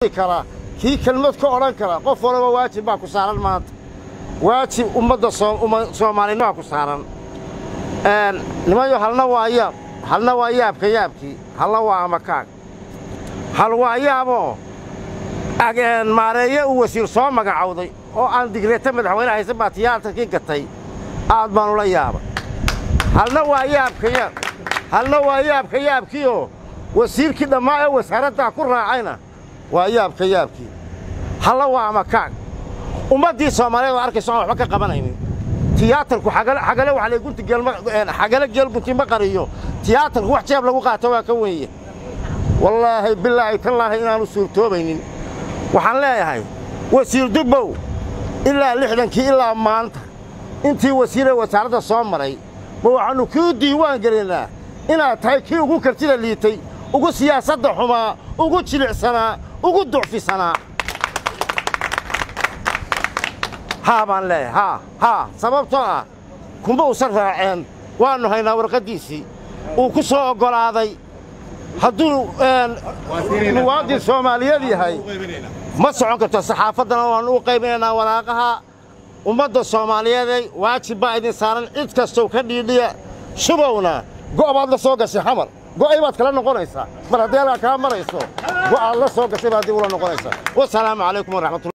kara kii kelmad ka odhan kara qof walaba waajib baa ku saaran maanta waajib ummadda soomaalinima ku saaran nimanyo halna waa yaab halna waa yaabka yaabkii halna waa amakaag hal waa yaaboo maareeye uu wasiir soo magacowday oo aan digreeta madaxweyne haysan baa tiyaatarkii gatay aad baanu la yaabay halna waa yaabka yaab halna waa yaabka yaabkiioo wasiirkii dhammaa ee wasaaraddaa ku raacayna waa yaabka yaabkii halla waa amakaag ummaddii soomaaliyeed oo arkayso aan waxba ka qabanaynin tiyaatarku xagale waxaxagale geelgunti ma qariyo tiyaatarku wax jeeb lagu qaato waa ka weeye wallaahi bilaahi tallaahi inaanu suurtoobaynin waxaan leeyahay wasiir dubbow ilaa lixdankii ilaa maanta intii wasiiree wasaaradda soo maray ma waxaannu kuu diiwaan gelinnaa inaad tahay kii ugu kartida liitay ugu siyaasadda xumaa ugu jilicsanaa ugu ducfisanaa haa baan leeyahay haa haa sababtoo ah kuma usan raaceen waannu haynaa warqaddiisii uu ku soo oggolaaday hadduu muwaadin soomaaliyeed yahay ma socon karto saxaafaddana waannu u qaybinaynaa walaaqaha ummadda soomaaliyeeday waajib baa idin saaran cid kastow ka dhiidhiya shubowna go' baad la soo gashay xamar go'ay baad kala noqonaysaa mar haddii halkaa kaa marayso go'aad la soo gashay baad dib ula noqonaysaa wasalaamu calaykum waraxmatulah